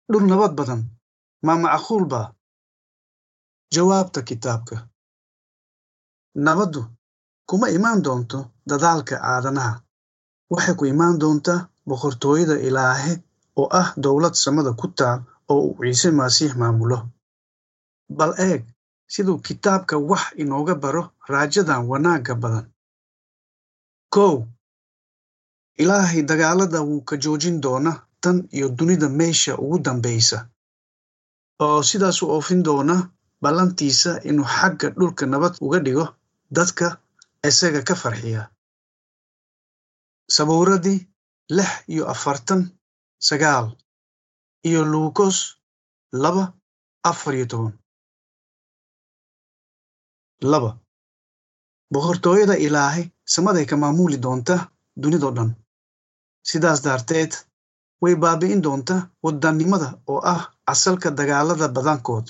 dhul nabad badan ma macquul baa jawaabta kitaabka nabaddu kuma imaan doonto dadaalka aadanaha waxay ku imaan doontaa boqortooyada ilaahe oo ah dowlad samada ku taal oo uu ciise masiix maamulo bal eeg siduu kitaabka wax inooga baro raajadan wanaagga badan kow ilaahay dagaalada wuu ka joojin doona tan iyo dunida meesha ugu dambaysa oo sidaas u oofin doona ballantiisa inuu xagga dhulka nabad uga dhigo dadka isaga ka farxiya sabuuradii lix iyo afartan sagaal iyo luukos laba afar iyo toban laba boqortooyada ilaahay samaday ka maamuli doonta dunidoo dhan sidaas daarteed way baabi'in doonta waddannimada oo ah asalka dagaalada badankood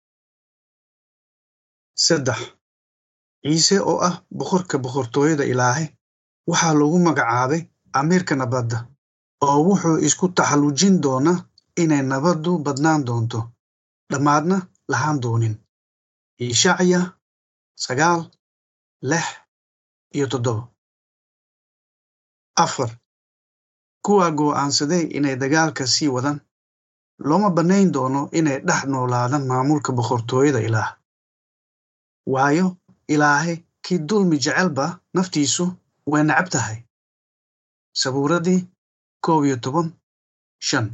saddex ciise oo ah boqorka boqortooyada ilaahay waxaa loogu magacaabay amiirka nabadda oo wuxuu isku taxallujin doonaa inay nabaddu badnaan doonto dhammaadna lahaan doonin ishacya sagaal lix iyo toddoba afar kuwa go'aansaday inay dagaalka sii wadaan looma bannayn doono inay dhex noolaadaan maamulka boqortooyada ilaah waayo ilaahay kii dulmi jecelba naftiisu way nacab tahay sabuuradii koob iyo toban shan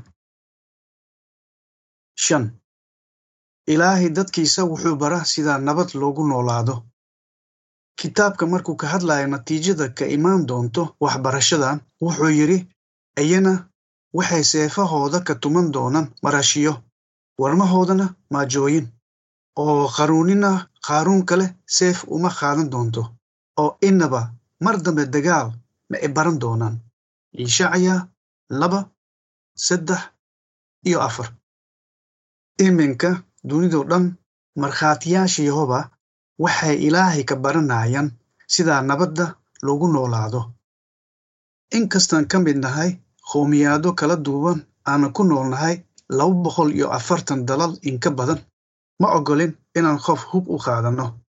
shan ilaahay dadkiisa wuxuu bara sida nabad loogu noolaado kitaabka markuu ka hadlayo natiijada ka imaan doonto waxbarashadan wuxuu yidhi iyana waxay seefahooda ka tuman doonaan marashiyo warmahoodana maajooyin oo qaruunina qaaruun kale seef uma qaadan doonto oo innaba mar dambe dagaal ma ay baran doonaan ishacya laba saddex iyo afar iminka dunidoo dhan markhaatiyaasha yehoba waxay ilaahay ka baranayaan sidaa nabadda loogu noolaado inkastaan ka mid nahay qowmiyaado kala duwan aanan ku noolnahay laba boqol iyo afartan dalal inka badan ma oggolin inaan qof hub u qaadanno